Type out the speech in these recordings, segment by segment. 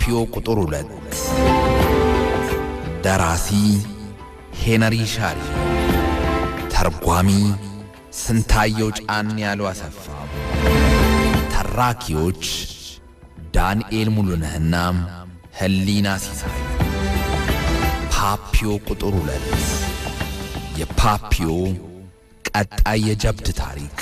ፓፒዮ ቁጥር ሁለት ደራሲ ሄነሪ ሻሪ፣ ተርጓሚ ስንታየው ጫን ያሉ አሰፋ፣ ተራኪዎች ዳንኤል ሙሉነህና ህሊና ሲሳይ። ፓፒዮ ቁጥር ሁለት የፓፒዮ ቀጣይ የጀብድ ታሪክ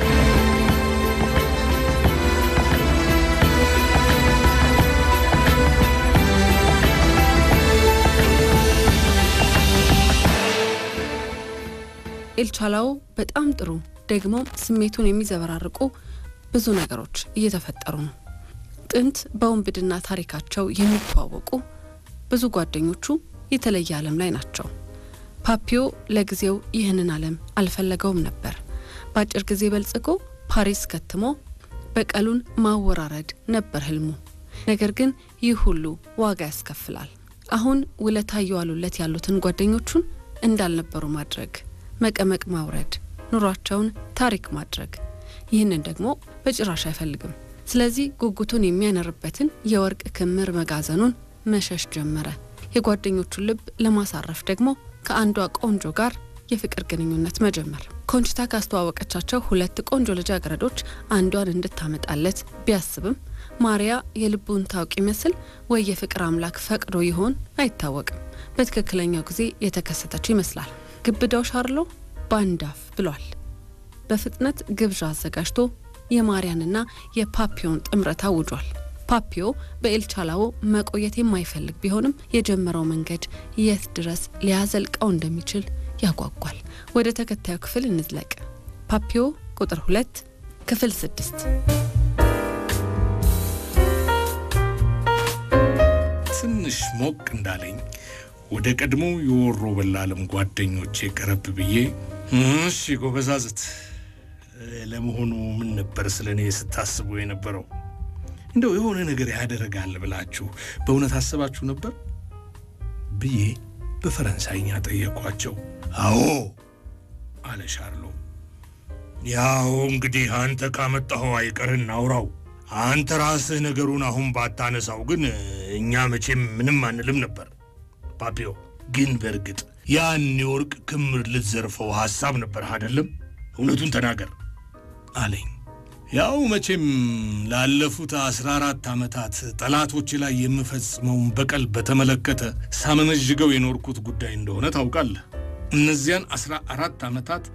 ኤልቻላው በጣም ጥሩ ደግሞ ስሜቱን የሚዘበራርቁ ብዙ ነገሮች እየተፈጠሩ ነው። ጥንት በወንብድና ታሪካቸው የሚተዋወቁ ብዙ ጓደኞቹ የተለየ ዓለም ላይ ናቸው። ፓፒዮ ለጊዜው ይህንን ዓለም አልፈለገውም ነበር። በአጭር ጊዜ በልጽጎ ፓሪስ ከትሞ በቀሉን ማወራረድ ነበር ህልሙ። ነገር ግን ይህ ሁሉ ዋጋ ያስከፍላል። አሁን ውለታ እየዋሉለት ያሉትን ጓደኞቹን እንዳልነበሩ ማድረግ መቀመቅ ማውረድ፣ ኑሯቸውን ታሪክ ማድረግ። ይህንን ደግሞ በጭራሽ አይፈልግም። ስለዚህ ጉጉቱን የሚያነርበትን የወርቅ ክምር መጋዘኑን መሸሽ ጀመረ። የጓደኞቹን ልብ ለማሳረፍ ደግሞ ከአንዷ ቆንጆ ጋር የፍቅር ግንኙነት መጀመር። ኮንችታ ካስተዋወቀቻቸው ሁለት ቆንጆ ልጃገረዶች አንዷን እንድታመጣለት ቢያስብም ማሪያ የልቡን ታውቅ ይመስል ወይ የፍቅር አምላክ ፈቅዶ ይሆን አይታወቅም። በትክክለኛው ጊዜ የተከሰተችው ይመስላል። ግብዳው ሻርሎ ባንዳፍ ብሏል። በፍጥነት ግብዣ አዘጋጅቶ የማርያንና የፓፒዮን ጥምረት አውጇል። ፓፒዮ በኤልቻላዎ መቆየት የማይፈልግ ቢሆንም የጀመረው መንገድ የት ድረስ ሊያዘልቀው እንደሚችል ያጓጓል። ወደ ተከታዩ ክፍል እንዝለቅ። ፓፒዮ ቁጥር ሁለት ክፍል ስድስት ትንሽ ሞቅ እንዳለኝ ወደ ቀድሞ የወሮ በላለም ጓደኞቼ ቀረብ ብዬ እሺ ጎበዛዝት፣ ለመሆኑ ምን ነበር ስለ እኔ ስታስቡ የነበረው? እንደው የሆነ ነገር ያደረጋል ብላችሁ በእውነት አስባችሁ ነበር ብዬ በፈረንሳይኛ ጠየኳቸው። አዎ አለ ሻርሎ። ያው እንግዲህ አንተ ካመጣኸው አይቀር እናውራው። አንተ ራስህ ነገሩን አሁን ባታነሳው ግን እኛ መቼም ምንም አንልም ነበር። ፓፒዮ ግን በእርግጥ ያን የወርቅ ክምር ልትዘርፈው ሐሳብ ነበር አይደለም? እውነቱን ተናገር አለኝ። ያው መቼም ላለፉት አስራ አራት ዓመታት ጠላቶች ላይ የምፈጽመውን በቀል በተመለከተ ሳመነዥገው የኖርኩት ጉዳይ እንደሆነ ታውቃለህ። እነዚያን አስራ አራት ዓመታት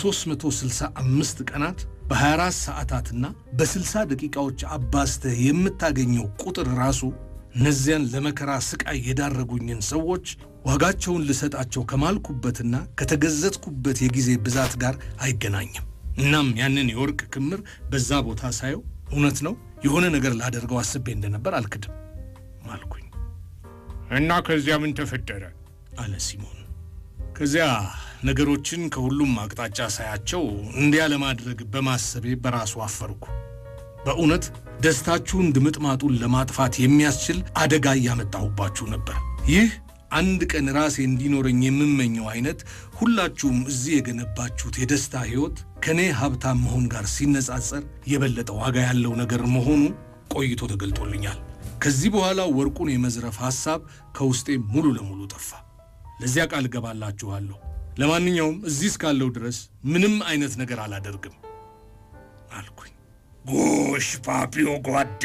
በ365 ቀናት በ24 ሰዓታትና በ60 ደቂቃዎች አባዝተህ የምታገኘው ቁጥር ራሱ እነዚያን ለመከራ ስቃይ የዳረጉኝን ሰዎች ዋጋቸውን ልሰጣቸው ከማልኩበትና ከተገዘትኩበት የጊዜ ብዛት ጋር አይገናኝም። እናም ያንን የወርቅ ክምር በዛ ቦታ ሳየው እውነት ነው የሆነ ነገር ላደርገው አስቤ እንደነበር አልክድም አልኩኝ። እና ከዚያ ምን ተፈጠረ? አለ ሲሞን። ከዚያ ነገሮችን ከሁሉም አቅጣጫ ሳያቸው እንዲያ ለማድረግ በማሰቤ በራሱ አፈርኩ። በእውነት ደስታችሁን ድምጥማጡን ለማጥፋት የሚያስችል አደጋ እያመጣሁባችሁ ነበር። ይህ አንድ ቀን ራሴ እንዲኖረኝ የምመኘው አይነት ሁላችሁም እዚህ የገነባችሁት የደስታ ሕይወት ከእኔ ሀብታም መሆን ጋር ሲነጻጸር የበለጠ ዋጋ ያለው ነገር መሆኑ ቆይቶ ተገልጦልኛል። ከዚህ በኋላ ወርቁን የመዝረፍ ሐሳብ ከውስጤ ሙሉ ለሙሉ ጠፋ። ለዚያ ቃል እገባላችኋለሁ። ለማንኛውም እዚህ እስካለው ድረስ ምንም አይነት ነገር አላደርግም አልኩኝ። ጎሽ ፓፒዮ ጓዴ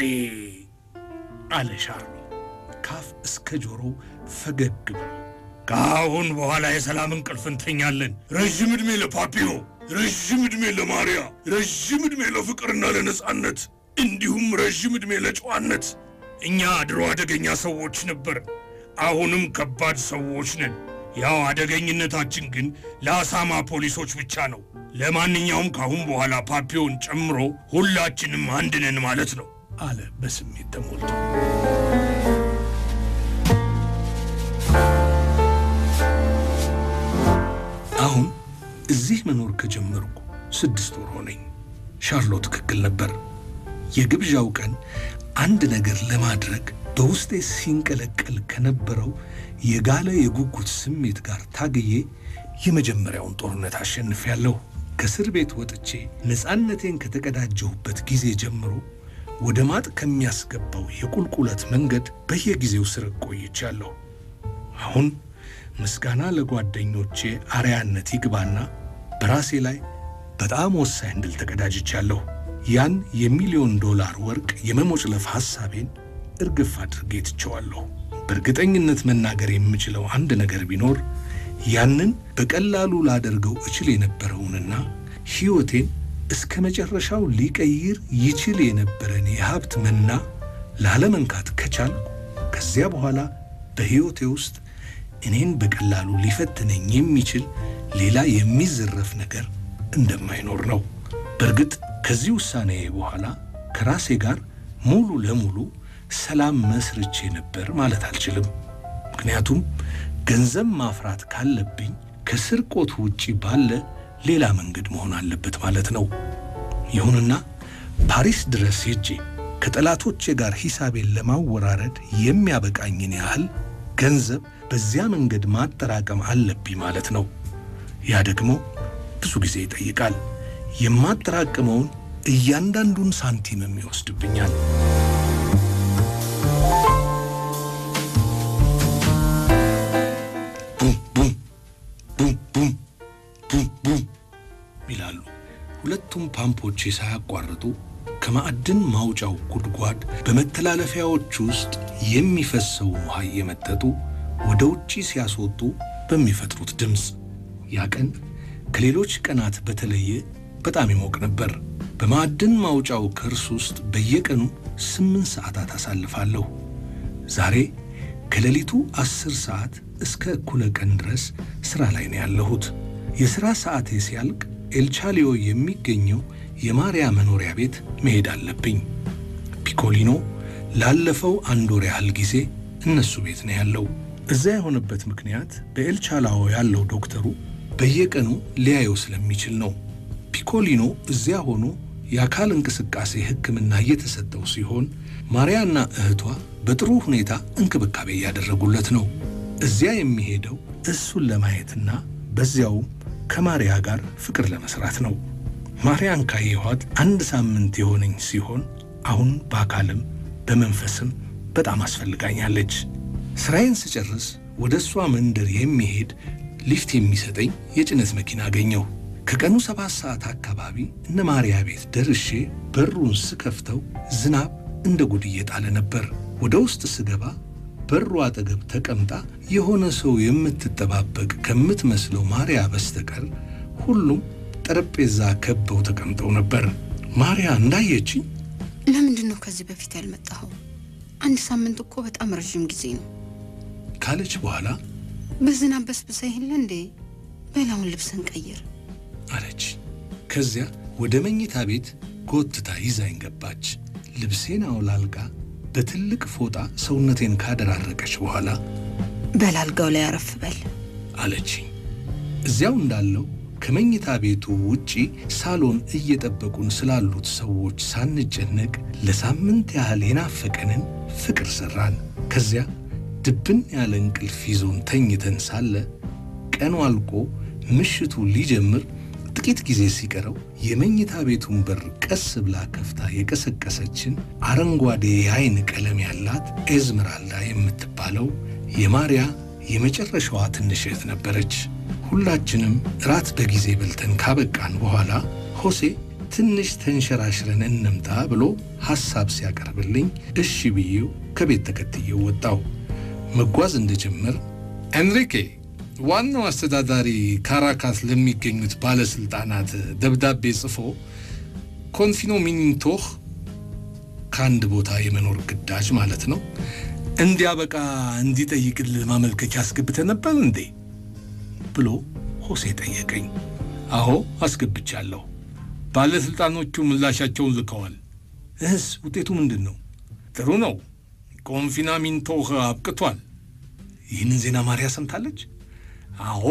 አለ ሻርሎ ካፍ እስከ ጆሮው ፈገግ ብሎ። ከአሁን በኋላ የሰላም እንቅልፍ እንተኛለን። ረዥም ዕድሜ ለፓፒዮ፣ ረዥም ዕድሜ ለማርያ፣ ረዥም ዕድሜ ለፍቅርና ለነጻነት፣ እንዲሁም ረዥም ዕድሜ ለጨዋነት። እኛ ድሮ አደገኛ ሰዎች ነበር፣ አሁንም ከባድ ሰዎች ነን። ያው አደገኝነታችን ግን ለአሳማ ፖሊሶች ብቻ ነው። ለማንኛውም ከአሁን በኋላ ፓፒዮን ጨምሮ ሁላችንም አንድ ነን ማለት ነው አለ በስሜት ተሞልቶ። አሁን እዚህ መኖር ከጀመርኩ ስድስት ወር ሆነኝ። ሻርሎ ትክክል ነበር። የግብዣው ቀን አንድ ነገር ለማድረግ በውስጤ ሲንቀለቀል ከነበረው የጋለ የጉጉት ስሜት ጋር ታግዬ የመጀመሪያውን ጦርነት አሸንፌያለሁ። ከእስር ቤት ወጥቼ ነፃነቴን ከተቀዳጀሁበት ጊዜ ጀምሮ ወደ ማጥ ከሚያስገባው የቁልቁለት መንገድ በየጊዜው ስር ቆይቻለሁ። አሁን ምስጋና ለጓደኞቼ አርያነት ይግባና በራሴ ላይ በጣም ወሳኝ ድል ተቀዳጅቻለሁ። ያን የሚሊዮን ዶላር ወርቅ የመሞጭለፍ ሐሳቤን እርግፍ አድርጌ ትቸዋለሁ። በእርግጠኝነት መናገር የምችለው አንድ ነገር ቢኖር ያንን በቀላሉ ላደርገው እችል የነበረውንና ሕይወቴን እስከ መጨረሻው ሊቀይር ይችል የነበረን የሀብት መና ላለመንካት ከቻልኩ ከዚያ በኋላ በሕይወቴ ውስጥ እኔን በቀላሉ ሊፈትነኝ የሚችል ሌላ የሚዘረፍ ነገር እንደማይኖር ነው። በእርግጥ ከዚህ ውሳኔ በኋላ ከራሴ ጋር ሙሉ ለሙሉ ሰላም መስርቼ ነበር ማለት አልችልም። ምክንያቱም ገንዘብ ማፍራት ካለብኝ ከስርቆት ውጪ ባለ ሌላ መንገድ መሆን አለበት ማለት ነው። ይሁንና ፓሪስ ድረስ ሄጄ ከጠላቶቼ ጋር ሂሳቤን ለማወራረድ የሚያበቃኝን ያህል ገንዘብ በዚያ መንገድ ማጠራቀም አለብኝ ማለት ነው። ያ ደግሞ ብዙ ጊዜ ይጠይቃል። የማጠራቅመውን እያንዳንዱን ሳንቲምም ይወስድብኛል። ቡም ቡም ቡም ቡም ቡም ቡም ይላሉ። ሁለቱም ፓምፖቼ ሳያቋርጡ ከማዕድን ማውጫው ጉድጓድ በመተላለፊያዎች ውስጥ የሚፈሰውን ውሃ እየመጠጡ ወደ ውጪ ሲያስወጡ በሚፈጥሩት ድምፅ ያ ቀን ከሌሎች ቀናት በተለየ በጣም ይሞቅ ነበር። በማዕድን ማውጫው ከርስ ውስጥ በየቀኑ ስምንት ሰዓታት አሳልፋለሁ። ዛሬ ከሌሊቱ አስር ሰዓት እስከ እኩለ ቀን ድረስ ሥራ ላይ ነው ያለሁት። የሥራ ሰዓቴ ሲያልቅ ኤልቻሊዮ የሚገኘው የማርያ መኖሪያ ቤት መሄድ አለብኝ። ፒኮሊኖ ላለፈው አንድ ወር ያህል ጊዜ እነሱ ቤት ነው ያለው። እዚያ የሆነበት ምክንያት በኤልቻላዎ ያለው ዶክተሩ በየቀኑ ሊያየው ስለሚችል ነው። ፒኮሊኖ እዚያ ሆኖ የአካል እንቅስቃሴ ሕክምና እየተሰጠው ሲሆን ማርያና እህቷ በጥሩ ሁኔታ እንክብካቤ እያደረጉለት ነው። እዚያ የሚሄደው እሱን ለማየትና በዚያውም ከማርያ ጋር ፍቅር ለመስራት ነው። ማርያን ካየኋት አንድ ሳምንት የሆነኝ ሲሆን አሁን በአካልም በመንፈስም በጣም አስፈልጋኛለች። ስራዬን ስጨርስ ወደ እሷ መንደር የሚሄድ ሊፍት የሚሰጠኝ የጭነት መኪና አገኘሁ። ከቀኑ ሰባት ሰዓት አካባቢ እነ ማርያ ቤት ደርሼ በሩን ስከፍተው ዝናብ እንደ ጉድ እየጣለ ነበር። ወደ ውስጥ ስገባ በሩ አጠገብ ተቀምጣ የሆነ ሰው የምትጠባበቅ ከምትመስለው ማርያ በስተቀር ሁሉም ጠረጴዛ ከበው ተቀምጠው ነበር። ማርያ እንዳየችኝ ለምንድን ነው ከዚህ በፊት ያልመጣኸው? አንድ ሳምንት እኮ በጣም ረዥም ጊዜ ነው ካለች በኋላ በዝናብ በስብሰህ የለ እንዴ? በላውን ልብስን ቀይር አለች። ከዚያ ወደ መኝታ ቤት ጎትታ ይዛኝ ገባች። ልብሴን አውላልቃ በትልቅ ፎጣ ሰውነቴን ካደራረቀች በኋላ በላልጋው ላይ አረፍ በል አለችኝ። እዚያው እንዳለው ከመኝታ ቤቱ ውጪ ሳሎን እየጠበቁን ስላሉት ሰዎች ሳንጨነቅ ለሳምንት ያህል የናፈቀንን ፍቅር ሠራን። ከዚያ ድብን ያለ እንቅልፍ ይዞን ተኝተን ሳለ ቀኑ አልቆ ምሽቱ ሊጀምር ጥቂት ጊዜ ሲቀረው የመኝታ ቤቱን በር ቀስ ብላ ከፍታ የቀሰቀሰችን አረንጓዴ የአይን ቀለም ያላት ኤዝመራልዳ የምትባለው የማርያ የመጨረሻዋ ትንሽ እህት ነበረች። ሁላችንም እራት በጊዜ በልተን ካበቃን በኋላ ሆሴ ትንሽ ተንሸራሽረን እንምጣ ብሎ ሐሳብ ሲያቀርብልኝ እሺ ብዬው ከቤት ተከትዬው ወጣው። መጓዝ እንደጀመር ኤንሪኬ ዋናው አስተዳዳሪ ካራካስ ለሚገኙት ባለሥልጣናት ደብዳቤ ጽፎ ኮንፊኖ ሚኒቶህ ከአንድ ቦታ የመኖር ግዳጅ ማለት ነው እንዲያበቃ እንዲጠይቅልህ ማመልከቻ አስገብተህ ነበር እንዴ ብሎ ሆሴ ጠየቀኝ። አዎ አስገብቻለሁ። ባለሥልጣኖቹ ምላሻቸውን ልከዋል። እህስ ውጤቱ ምንድን ነው? ጥሩ ነው። ኮንፊናሚንቶህ አብቅቷል። ይህንን ዜና ማርያ ሰምታለች? አዎ።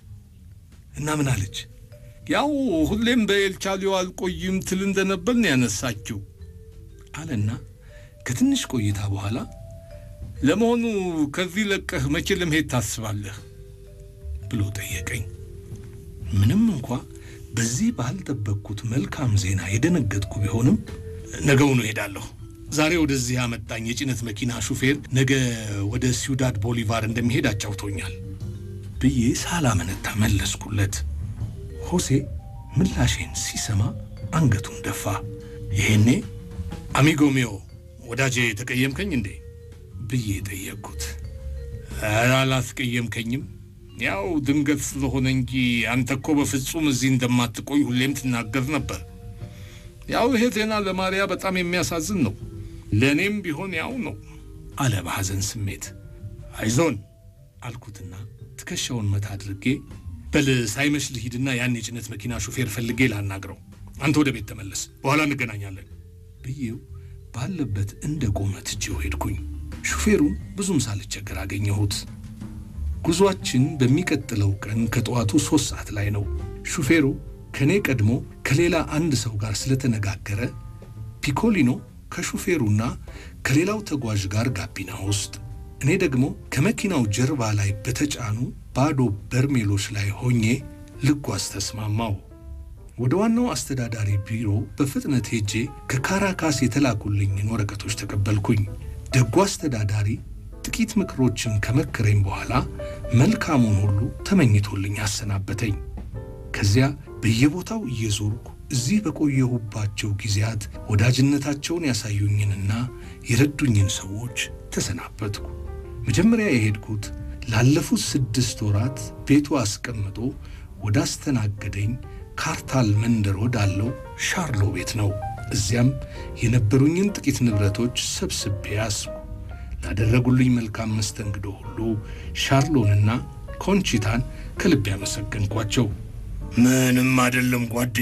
እና ምን አለች? ያው ሁሌም በኤልቻሊዮ አልቆይም ትል እንደነበር ነው ያነሳችው አለና ከትንሽ ቆይታ በኋላ ለመሆኑ ከዚህ ለቀህ መቼ ለመሄድ ታስባለህ ብሎ ጠየቀኝ። ምንም እንኳ በዚህ ባልጠበቅኩት መልካም ዜና የደነገጥኩ ቢሆንም ነገውኑ እሄዳለሁ ዛሬ ወደዚህ ያመጣኝ የጭነት መኪና ሹፌር ነገ ወደ ሲውዳድ ቦሊቫር እንደሚሄድ አጫውቶኛል ብዬ ሳላመነታ መለስኩለት። ሆሴ ምላሼን ሲሰማ አንገቱን ደፋ። ይሄኔ አሚጎ ሚዮ ወዳጄ ተቀየምከኝ እንዴ ብዬ ጠየቅኩት። ኧረ አላስቀየምከኝም፣ ያው ድንገት ስለሆነ እንጂ አንተ እኮ በፍጹም እዚህ እንደማትቆይ ሁሌም ትናገር ነበር። ያው ይሄ ዜና ለማርያ በጣም የሚያሳዝን ነው፣ ለእኔም ቢሆን ያው ነው አለ በሐዘን ስሜት። አይዞን አልኩትና ትከሻውን መታ አድርጌ በል ሳይመሽ ልሂድና ያን የጭነት መኪና ሹፌር ፈልጌ ላናግረው፣ አንተ ወደ ቤት ተመለስ፣ በኋላ እንገናኛለን ብዬው ባለበት እንደ ቆመ ትቼው ሄድኩኝ። ሹፌሩን ብዙም ሳልቸገር አገኘሁት። ጉዟችን በሚቀጥለው ቀን ከጠዋቱ ሦስት ሰዓት ላይ ነው። ሹፌሩ ከእኔ ቀድሞ ከሌላ አንድ ሰው ጋር ስለተነጋገረ ፒኮሊኖ ከሹፌሩና ከሌላው ተጓዥ ጋር ጋቢና ውስጥ እኔ ደግሞ ከመኪናው ጀርባ ላይ በተጫኑ ባዶ በርሜሎች ላይ ሆኜ ልጓዝ ተስማማው። ወደ ዋናው አስተዳዳሪ ቢሮ በፍጥነት ሄጄ ከካራካስ የተላኩልኝን ወረቀቶች ተቀበልኩኝ። ደጉ አስተዳዳሪ ጥቂት ምክሮችን ከመከረኝ በኋላ መልካሙን ሁሉ ተመኝቶልኝ አሰናበተኝ። ከዚያ በየቦታው እየዞርኩ እዚህ በቆየሁባቸው ጊዜያት ወዳጅነታቸውን ያሳዩኝንና የረዱኝን ሰዎች ተሰናበትኩ። መጀመሪያ የሄድኩት ላለፉት ስድስት ወራት ቤቱ አስቀምጦ ወዳስተናገደኝ ካርታል መንደር ወዳለው ሻርሎ ቤት ነው። እዚያም የነበሩኝን ጥቂት ንብረቶች ሰብስቤ ያዝኩ። ላደረጉልኝ መልካም መስተንግዶ ሁሉ ሻርሎንና ኮንቺታን ከልብ ያመሰገንኳቸው። ምንም አይደለም ጓዴ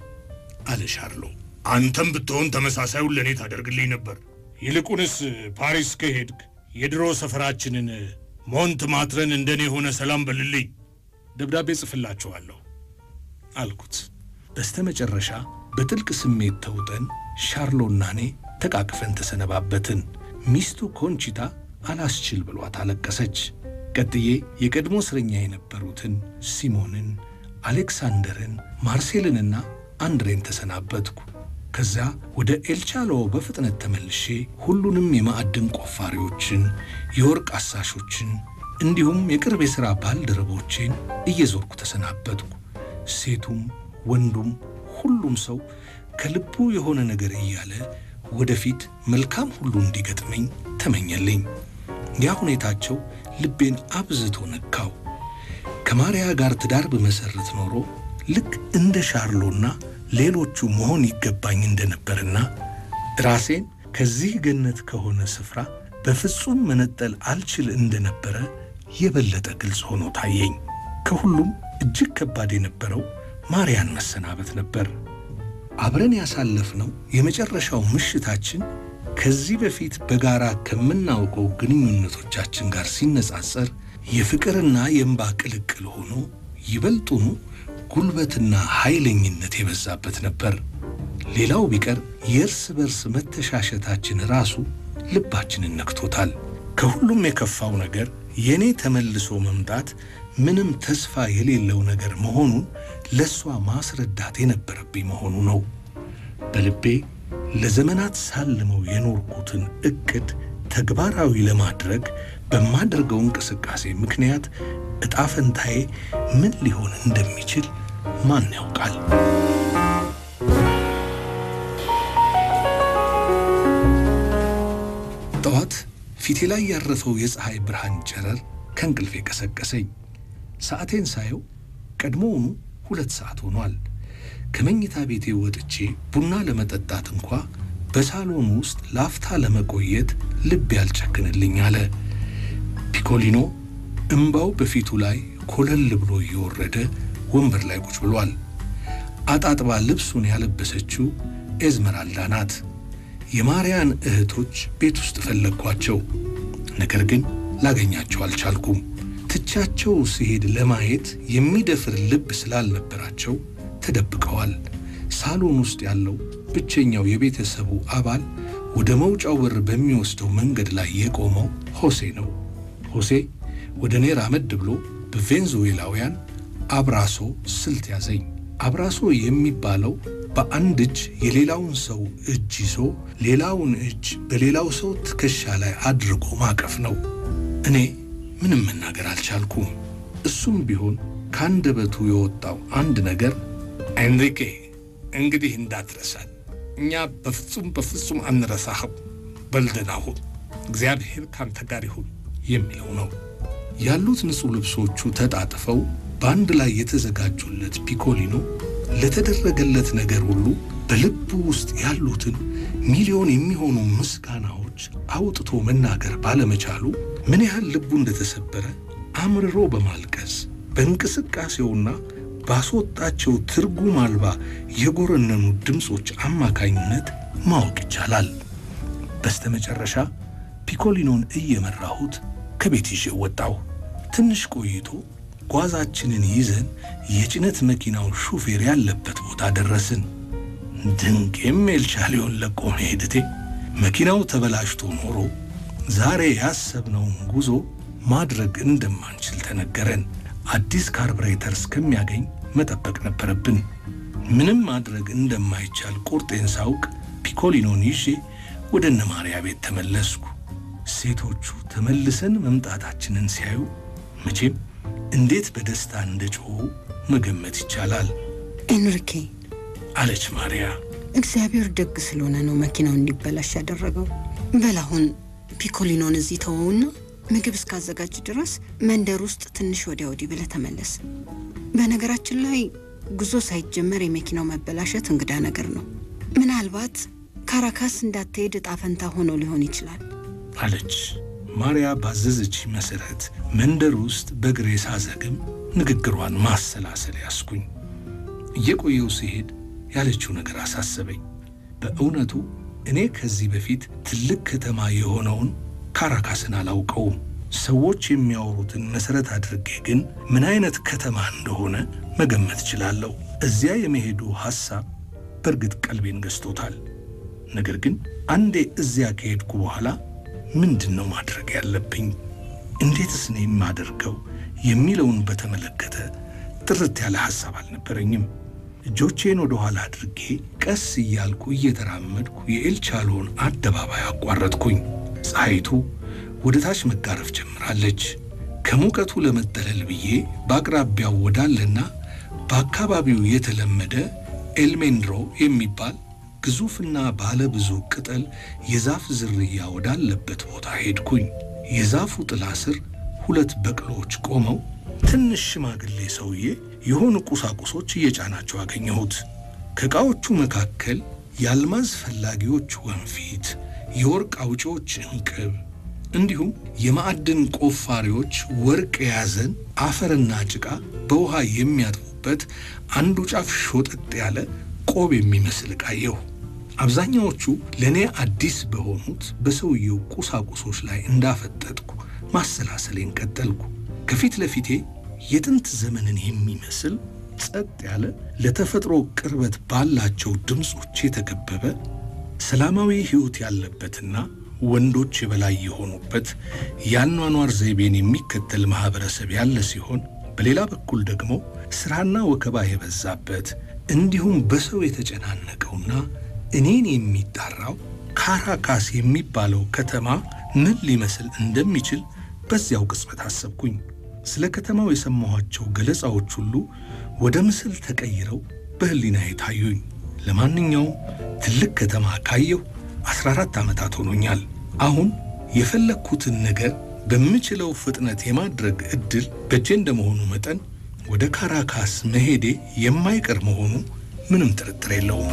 አለ ሻርሎ። አንተም ብትሆን ተመሳሳዩን ለእኔ ታደርግልኝ ነበር። ይልቁንስ ፓሪስ ከሄድክ የድሮ ሰፈራችንን ሞንት ማትረን እንደኔ የሆነ ሰላም በልልኝ፣ ደብዳቤ ጽፍላችኋለሁ አልኩት። በስተመጨረሻ በጥልቅ ስሜት ተውጠን ሻርሎና እኔ ተቃቅፈን ተሰነባበትን። ሚስቱ ኮንቺታ አላስችል ብሏት አለቀሰች። ቀጥዬ የቀድሞ እስረኛ የነበሩትን ሲሞንን፣ አሌክሳንደርን፣ ማርሴልንና አንድሬን ተሰናበትኩ። ከዚያ ወደ ኤልቻሎ በፍጥነት ተመልሼ ሁሉንም የማዕድን ቆፋሪዎችን፣ የወርቅ አሳሾችን እንዲሁም የቅርብ የሥራ ባልደረቦቼን እየዞርኩ ተሰናበትኩ። ሴቱም ወንዱም ሁሉም ሰው ከልቡ የሆነ ነገር እያለ ወደፊት መልካም ሁሉ እንዲገጥመኝ ተመኘልኝ። ያ ሁኔታቸው ልቤን አብዝቶ ነካው። ከማርያ ጋር ትዳር በመሠረት ኖሮ ልክ እንደ ሻርሎና ሌሎቹ መሆን ይገባኝ እንደነበርና ራሴን ከዚህ ገነት ከሆነ ስፍራ በፍጹም መነጠል አልችል እንደነበረ የበለጠ ግልጽ ሆኖ ታየኝ። ከሁሉም እጅግ ከባድ የነበረው ማርያን መሰናበት ነበር። አብረን ያሳለፍነው የመጨረሻው ምሽታችን ከዚህ በፊት በጋራ ከምናውቀው ግንኙነቶቻችን ጋር ሲነጻጸር የፍቅርና የእንባ ቅልቅል ሆኖ ይበልጡኑ ጉልበትና ኃይለኝነት የበዛበት ነበር። ሌላው ቢቀር የእርስ በርስ መተሻሸታችን ራሱ ልባችንን ነክቶታል። ከሁሉም የከፋው ነገር የእኔ ተመልሶ መምጣት ምንም ተስፋ የሌለው ነገር መሆኑን ለእሷ ማስረዳት የነበረብኝ መሆኑ ነው። በልቤ ለዘመናት ሳልመው የኖርኩትን ዕቅድ ተግባራዊ ለማድረግ በማደርገው እንቅስቃሴ ምክንያት ዕጣ ፈንታዬ ምን ሊሆን እንደሚችል ማን ያውቃል? ጠዋት ፊቴ ላይ ያረፈው የፀሐይ ብርሃን ጨረር ከእንቅልፌ ቀሰቀሰኝ። ሰዓቴን ሳየው ቀድሞውኑ ሁለት ሰዓት ሆኗል። ከመኝታ ቤቴ ወጥቼ ቡና ለመጠጣት እንኳ በሳሎን ውስጥ ላፍታ ለመቆየት ልብ ያልጨክንልኝ አለ። ፒኮሊኖ እምባው በፊቱ ላይ ኮለል ብሎ እየወረደ ወንበር ላይ ቁጭ ብሏል። አጣጥባ ልብሱን ያለበሰችው ኤዝመራልዳ ናት። የማርያን እህቶች ቤት ውስጥ ፈለግኳቸው፣ ነገር ግን ላገኛቸው አልቻልኩም። ትቻቸው ሲሄድ ለማየት የሚደፍር ልብ ስላልነበራቸው ተደብቀዋል። ሳሎን ውስጥ ያለው ብቸኛው የቤተሰቡ አባል ወደ መውጫው በር በሚወስደው መንገድ ላይ የቆመው ሆሴ ነው። ሆሴ ወደ እኔ ራመድ ብሎ በቬንዙዌላውያን አብራሶ ስልት ያዘኝ። አብራሶ የሚባለው በአንድ እጅ የሌላውን ሰው እጅ ይዞ ሌላውን እጅ በሌላው ሰው ትከሻ ላይ አድርጎ ማቀፍ ነው። እኔ ምንም መናገር አልቻልኩም። እሱም ቢሆን ከአንደበቱ የወጣው አንድ ነገር ኤንሪኬ፣ እንግዲህ እንዳትረሳን፣ እኛ በፍጹም በፍጹም አንረሳህም፣ በልደን አሁን እግዚአብሔር ካንተ ጋር ይሁን የሚለው ነው። ያሉት ንጹሕ ልብሶቹ ተጣጥፈው በአንድ ላይ የተዘጋጁለት ፒኮሊኖ ለተደረገለት ነገር ሁሉ በልቡ ውስጥ ያሉትን ሚሊዮን የሚሆኑ ምስጋናዎች አውጥቶ መናገር ባለመቻሉ ምን ያህል ልቡ እንደተሰበረ አምርሮ በማልቀስ በእንቅስቃሴውና ባስወጣቸው ትርጉም አልባ የጎረነኑ ድምፆች አማካኝነት ማወቅ ይቻላል። በስተመጨረሻ ፒኮሊኖን እየመራሁት ከቤት ይዤ ወጣሁ። ትንሽ ቆይቶ ጓዛችንን ይዘን የጭነት መኪናው ሹፌር ያለበት ቦታ ደረስን። ድንቄም ኤልቻሊዮን ለቆ መሄድቴ መኪናው ተበላሽቶ ኖሮ ዛሬ ያሰብነውን ጉዞ ማድረግ እንደማንችል ተነገረን። አዲስ ካርብሬተር እስከሚያገኝ መጠበቅ ነበረብን። ምንም ማድረግ እንደማይቻል ቁርጤን ሳውቅ ፒኮሊኖን ይዤ ወደ እነ ማርያ ቤት ተመለስኩ። ሴቶቹ ተመልሰን መምጣታችንን ሲያዩ መቼም እንዴት በደስታ እንደ ጮኹ መገመት ይቻላል ኤንሪኬ፣ አለች ማርያ። እግዚአብሔር ደግ ስለሆነ ነው መኪናው እንዲበላሽ ያደረገው። በል አሁን ፒኮሊኖን እዚህ ተወውና ምግብ እስካዘጋጅ ድረስ መንደር ውስጥ ትንሽ ወዲያ ወዲህ ብለህ ተመለስ። በነገራችን ላይ ጉዞ ሳይጀመር የመኪናው መበላሸት እንግዳ ነገር ነው። ምናልባት ካራካስ እንዳትሄድ እጣ ፈንታ ሆኖ ሊሆን ይችላል አለች ማርያ። ባዘዘች መሰረት መንደር ውስጥ በእግሬ ሳዘግም ንግግሯን ማሰላሰል ያስኩኝ። እየቆየው ሲሄድ ያለችው ነገር አሳሰበኝ። በእውነቱ እኔ ከዚህ በፊት ትልቅ ከተማ የሆነውን ካራካስን አላውቀውም። ሰዎች የሚያወሩትን መሰረት አድርጌ ግን ምን አይነት ከተማ እንደሆነ መገመት እችላለሁ። እዚያ የመሄዱ ሐሳብ በእርግጥ ቀልቤን ገዝቶታል። ነገር ግን አንዴ እዚያ ከሄድኩ በኋላ ምንድን ነው ማድረግ ያለብኝ፣ እንዴትስ ነው የማደርገው የሚለውን በተመለከተ ጥርት ያለ ሐሳብ አልነበረኝም። እጆቼን ወደ ኋላ አድርጌ ቀስ እያልኩ እየተራመድኩ የኤልቻሎን አደባባይ አቋረጥኩኝ። ፀሐይቱ ወደ ታች መጋረፍ ጀምራለች። ከሙቀቱ ለመጠለል ብዬ በአቅራቢያው ወዳለና በአካባቢው የተለመደ ኤልሜንድሮ የሚባል ግዙፍና ባለ ብዙ ቅጠል የዛፍ ዝርያ ወዳለበት ቦታ ሄድኩኝ። የዛፉ ጥላ ስር ሁለት በቅሎዎች ቆመው ትንሽ ሽማግሌ ሰውዬ የሆኑ ቁሳቁሶች እየጫናቸው አገኘሁት። ከዕቃዎቹ መካከል የአልማዝ ፈላጊዎች ወንፊት፣ የወርቅ አውጪዎች እንቅብ እንዲሁም የማዕድን ቆፋሪዎች ወርቅ የያዘን አፈርና ጭቃ በውሃ የሚያጥቡበት አንዱ ጫፍ ሾጠጥ ያለ ቆብ የሚመስል ዕቃየሁ። አብዛኛዎቹ ለእኔ አዲስ በሆኑት በሰውየው ቁሳቁሶች ላይ እንዳፈጠጥኩ ማሰላሰሌን ቀጠልኩ። ከፊት ለፊቴ የጥንት ዘመንን የሚመስል ጸጥ ያለ ለተፈጥሮ ቅርበት ባላቸው ድምፆች የተከበበ ሰላማዊ ሕይወት ያለበትና ወንዶች የበላይ የሆኑበት የአኗኗር ዘይቤን የሚከተል ማኅበረሰብ ያለ ሲሆን በሌላ በኩል ደግሞ ሥራና ወከባ የበዛበት እንዲሁም በሰው የተጨናነቀውና እኔን የሚጣራው ካራካስ የሚባለው ከተማ ምን ሊመስል እንደሚችል በዚያው ቅጽበት አሰብኩኝ። ስለ ከተማው የሰማኋቸው ገለጻዎች ሁሉ ወደ ምስል ተቀይረው በሕሊናዬ ታዩኝ። ለማንኛውም ትልቅ ከተማ ካየሁ 14 ዓመታት ሆኖኛል። አሁን የፈለግኩትን ነገር በምችለው ፍጥነት የማድረግ ዕድል በእጄ እንደመሆኑ መጠን ወደ ካራካስ መሄዴ የማይቀር መሆኑ ምንም ጥርጥር የለውም።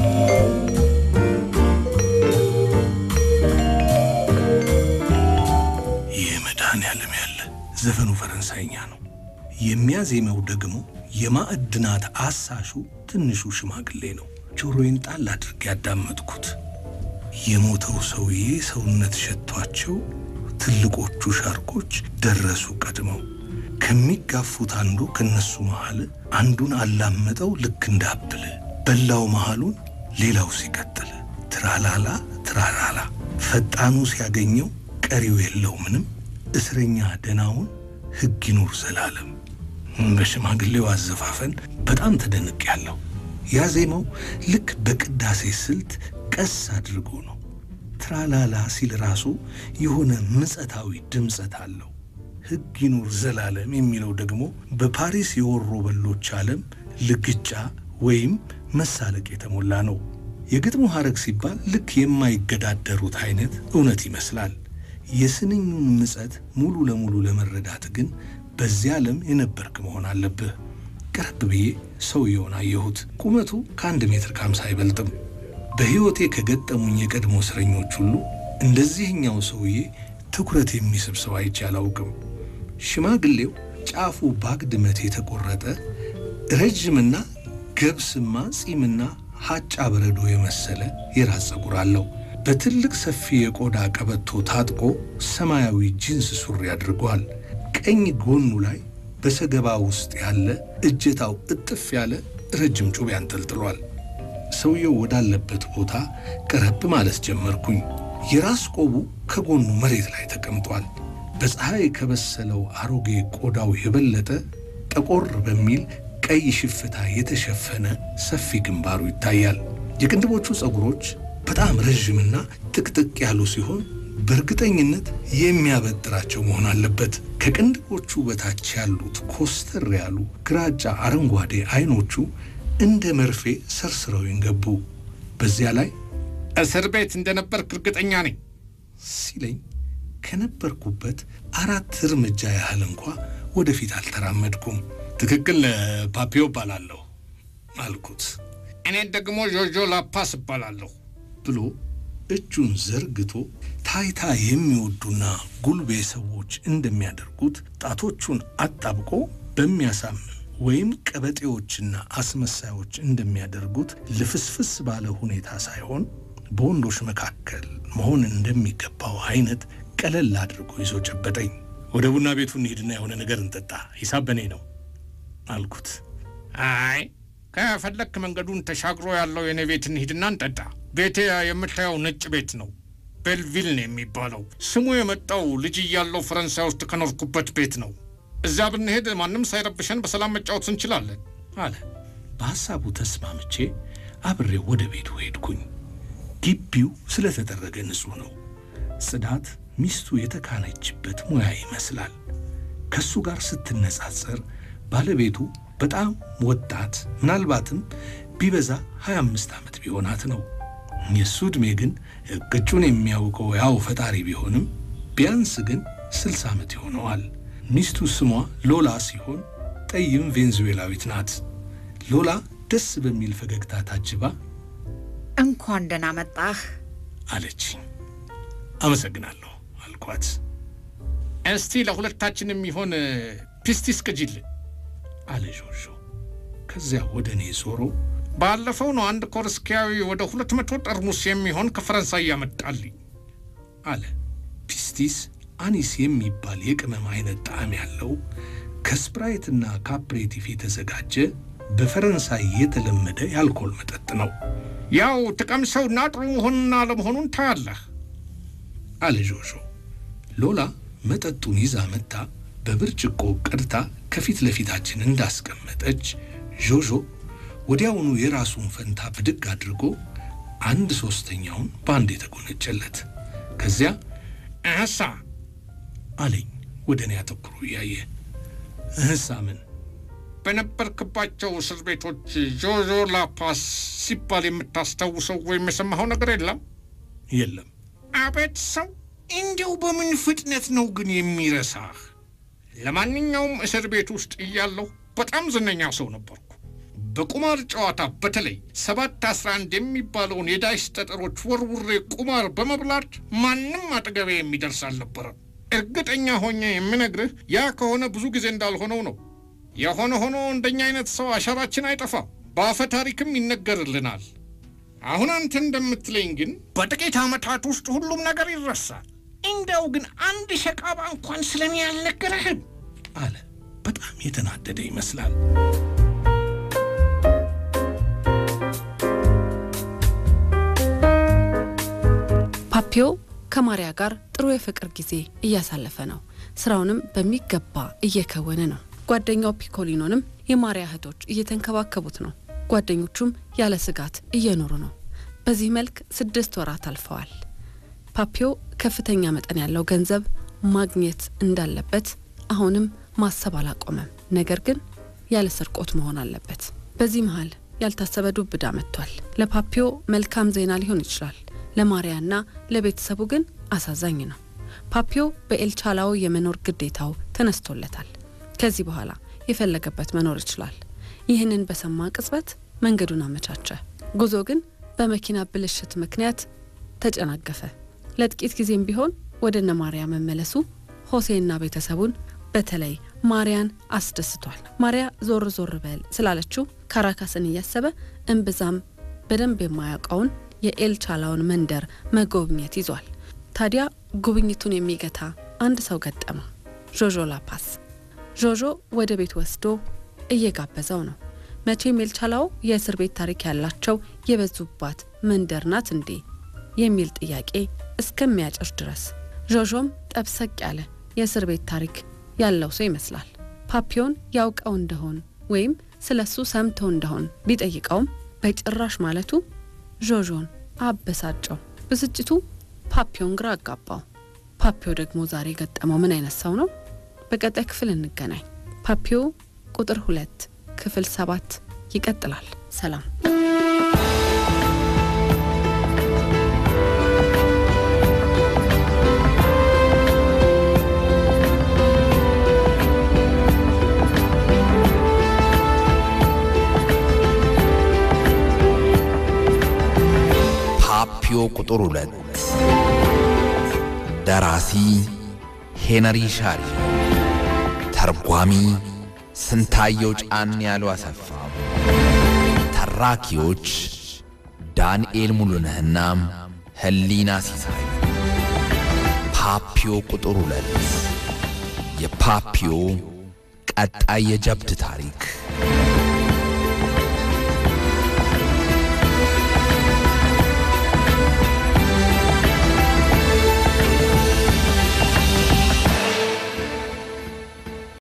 ይህ መድኃኔዓለም ያለ ዘፈኑ ፈረንሳይኛ ነው። የሚያዜመው ደግሞ የማዕድናት አሳሹ ትንሹ ሽማግሌ ነው። ጆሮዬን ጣል አድርጌ ያዳመጥኩት የሞተው ሰውዬ ሰውነት ሸቷቸው ትልቆቹ ሻርኮች ደረሱ ቀድመው። ከሚጋፉት አንዱ ከነሱ መሃል አንዱን አላመጠው ልክ እንዳብል በላው መሃሉን ሌላው ሲቀጥል ትራላላ ትራላላ ፈጣኑ ሲያገኘው ቀሪው የለው ምንም እስረኛ ደናውን ሕግ ይኑር ዘላለም። በሽማግሌው አዘፋፈን በጣም ተደንቅ ያለው ያዜመው ልክ በቅዳሴ ስልት ቀስ አድርጎ ነው። ትራላላ ሲል ራሱ የሆነ ምጸታዊ ድምፀት አለው። ሕግ ይኑር ዘላለም የሚለው ደግሞ በፓሪስ የወሮ በሎች ዓለም ልግጫ ወይም መሳለቅ የተሞላ ነው። የግጥሙ ሐረግ ሲባል ልክ የማይገዳደሩት አይነት እውነት ይመስላል። የስንኙን ምጸት ሙሉ ለሙሉ ለመረዳት ግን በዚያ ዓለም የነበርክ መሆን አለብህ። ቀረብ ብዬ ሰውየውን አየሁት። ቁመቱ ከአንድ ሜትር ከአምሳ አይበልጥም። በሕይወቴ ከገጠሙኝ የቀድሞ እስረኞች ሁሉ እንደዚህኛው ሰውዬ ትኩረት የሚስብ ሰው አይቼ አላውቅም። ሽማግሌው ጫፉ ባግድመት የተቆረጠ ረጅምና ገብስማ ጺምና ሀጫ በረዶ የመሰለ የራስ ፀጉር አለው። በትልቅ ሰፊ የቆዳ ቀበቶ ታጥቆ ሰማያዊ ጂንስ ሱሪ አድርጓል። ቀኝ ጎኑ ላይ በሰገባ ውስጥ ያለ እጀታው እጥፍ ያለ ረጅም ጩቤ አንጠልጥሏል። ሰውየው ወዳለበት ቦታ ቀረብ ማለት ጀመርኩኝ። የራስ ቆቡ ከጎኑ መሬት ላይ ተቀምጧል። በፀሐይ ከበሰለው አሮጌ ቆዳው የበለጠ ጠቆር በሚል ቀይ ሽፍታ የተሸፈነ ሰፊ ግንባሩ ይታያል። የቅንድቦቹ ፀጉሮች በጣም ረዥምና ጥቅጥቅ ያሉ ሲሆን በእርግጠኝነት የሚያበጥራቸው መሆን አለበት። ከቅንድቦቹ በታች ያሉት ኮስተር ያሉ ግራጫ አረንጓዴ አይኖቹ እንደ መርፌ ሰርስረው ይንገቡ። በዚያ ላይ እስር ቤት እንደነበርክ እርግጠኛ ነኝ ሲለኝ ከነበርኩበት አራት እርምጃ ያህል እንኳ ወደፊት አልተራመድኩም። ትክክል ፓፒዮ እባላለሁ አልኩት እኔ ደግሞ ጆጆ ላፓስ እባላለሁ ብሎ እጁን ዘርግቶ ታይታ የሚወዱና ጉልቤ ሰዎች እንደሚያደርጉት ጣቶቹን አጣብቆ በሚያሳምም ወይም ቀበጤዎችና አስመሳዮች እንደሚያደርጉት ልፍስፍስ ባለ ሁኔታ ሳይሆን በወንዶች መካከል መሆን እንደሚገባው አይነት ቀለል አድርጎ ይዞ ጨበጠኝ። ወደ ቡና ቤቱ እንሂድና የሆነ ነገር እንጠጣ፣ ሂሳብ በኔ ነው አልኩት። አይ ከፈለክ መንገዱን ተሻግሮ ያለው የኔ ቤት እንሂድና እንጠጣ። ቤቴ የምታየው ነጭ ቤት ነው። ቤልቪል ነው የሚባለው። ስሙ የመጣው ልጅ እያለው ፈረንሳይ ውስጥ ከኖርኩበት ቤት ነው። እዚያ ብንሄድ ማንም ሳይረብሸን በሰላም መጫወት እንችላለን አለ። በሐሳቡ ተስማምቼ አብሬው ወደ ቤቱ ሄድኩኝ። ግቢው ስለተደረገ ንጹሕ ነው። ጽዳት ሚስቱ የተካነችበት ሙያ ይመስላል። ከሱ ጋር ስትነጻጸር ባለቤቱ በጣም ወጣት ምናልባትም ቢበዛ 25 ዓመት ቢሆናት ነው። የእሱ ዕድሜ ግን ቅጩን የሚያውቀው ያው ፈጣሪ ቢሆንም ቢያንስ ግን 60 ዓመት ይሆነዋል። ሚስቱ ስሟ ሎላ ሲሆን ጠይም ቬንዙዌላዊት ናት። ሎላ ደስ በሚል ፈገግታ ታጅባ እንኳን ደህና መጣህ አለች። አመሰግናለሁ አልኳት። እስቲ ለሁለታችን የሚሆን ፒስቲስ ቅጂልን አለ ጆጆ። ከዚያ ወደ እኔ ዞሮ ባለፈው ነው አንድ ኮርስኪያዊ ወደ ሁለት መቶ ጠርሙስ የሚሆን ከፈረንሳይ ያመጣልኝ አለ። ፒስቲስ አኒስ የሚባል የቅመም አይነት ጣዕም ያለው ከስፕራይትና ከአፕሬቲፍ የተዘጋጀ በፈረንሳይ የተለመደ የአልኮል መጠጥ ነው ያው ትቀምሰውና ጥሩ መሆኑና አለመሆኑን ታያለህ አለ ጆጆ። ሎላ መጠጡን ይዛ መጥታ በብርጭቆ ቀድታ ከፊት ለፊታችን እንዳስቀመጠች ጆጆ ወዲያውኑ የራሱን ፈንታ ብድግ አድርጎ አንድ ሶስተኛውን በአንድ የተጎነጨለት። ከዚያ እህሳ አለኝ ወደ እኔ አተኩሮ እያየ እህሳ ምን በነበርክባቸው እስር ቤቶች ጆጆ ላፓስ ሲባል የምታስታውሰው ወይም የሰማኸው ነገር የለም? የለም አቤት ሰው! እንዲያው በምን ፍጥነት ነው ግን የሚረሳህ? ለማንኛውም እስር ቤት ውስጥ እያለሁ በጣም ዝነኛ ሰው ነበርኩ። በቁማር ጨዋታ በተለይ ሰባት አስራ አንድ የሚባለውን የዳይስ ጠጠሮች ወርውሬ ቁማር በመብላት ማንም አጠገቤ የሚደርስ አልነበረም። እርግጠኛ ሆኜ የምነግርህ ያ ከሆነ ብዙ ጊዜ እንዳልሆነው ነው። የሆነ ሆኖ እንደኛ አይነት ሰው አሻራችን አይጠፋም፣ በአፈ ታሪክም ይነገርልናል። አሁን አንተ እንደምትለኝ ግን በጥቂት ዓመታት ውስጥ ሁሉም ነገር ይረሳል። እንዲያው ግን አንድ ሸቃባ እንኳን ስለኔ አልነገረህም አለ። በጣም የተናደደ ይመስላል። ፓፒዮ ከማሪያ ጋር ጥሩ የፍቅር ጊዜ እያሳለፈ ነው። ስራውንም በሚገባ እየከወነ ነው። ጓደኛው ፒኮሊኖንም የማሪያ እህቶች እየተንከባከቡት ነው። ጓደኞቹም ያለ ስጋት እየኖሩ ነው። በዚህ መልክ ስድስት ወራት አልፈዋል። ፓፒዮ ከፍተኛ መጠን ያለው ገንዘብ ማግኘት እንዳለበት አሁንም ማሰብ አላቆመም። ነገር ግን ያለ ስርቆት መሆን አለበት። በዚህ መሀል ያልታሰበ ዱብዳ መጥቷል። ለፓፒዮ መልካም ዜና ሊሆን ይችላል፣ ለማሪያና ለቤተሰቡ ግን አሳዛኝ ነው። ፓፒዮ በኤልቻላው የመኖር ግዴታው ተነስቶለታል። ከዚህ በኋላ የፈለገበት መኖር ይችላል። ይህንን በሰማ ቅጽበት መንገዱን አመቻቸ። ጉዞ ግን በመኪና ብልሽት ምክንያት ተጨናገፈ። ለጥቂት ጊዜም ቢሆን ወደ እነ ማርያ መመለሱ ሆሴና ቤተሰቡን በተለይ ማርያን አስደስቷል። ማርያ ዞር ዞር በል ስላለችው ካራካስን እያሰበ እምብዛም በደንብ የማያውቀውን የኤልቻላውን መንደር መጎብኘት ይዟል። ታዲያ ጉብኝቱን የሚገታ አንድ ሰው ገጠመ፣ ዦዦ ላፓስ። ዦዦ ወደ ቤት ወስዶ እየጋበዘው ነው። መቼም ኤልቻላው የእስር ቤት ታሪክ ያላቸው የበዙባት መንደር ናት እንዴ የሚል ጥያቄ እስከሚያጭር ድረስ ዦዦም ጠብሰቅ ያለ የእስር ቤት ታሪክ ያለው ሰው ይመስላል። ፓፒዮን ያውቀው እንደሆን ወይም ስለ እሱ ሰምተው እንደሆን ቢጠይቀውም በጭራሽ ማለቱ ዦዦን አበሳጨው። ብስጭቱ ፓፒዮን ግራ አጋባው። ፓፒዮ ደግሞ ዛሬ የገጠመው ምን አይነት ሰው ነው? በቀጣይ ክፍል እንገናኝ። ፓፒዮ ቁጥር ሁለት ክፍል ሰባት ይቀጥላል። ሰላም። ፓፒዮ ቁጥር ሁለት ደራሲ ሄነሪ ሻሪ፣ ተርጓሚ ስንታየው ጫን ያሉ አሰፋ፣ ተራኪዎች ዳንኤል ሙሉነህና ህሊና ሲሳይ። ፓፒዮ ቁጥር ሁለት የፓፒዮ ቀጣይ የጀብድ ታሪክ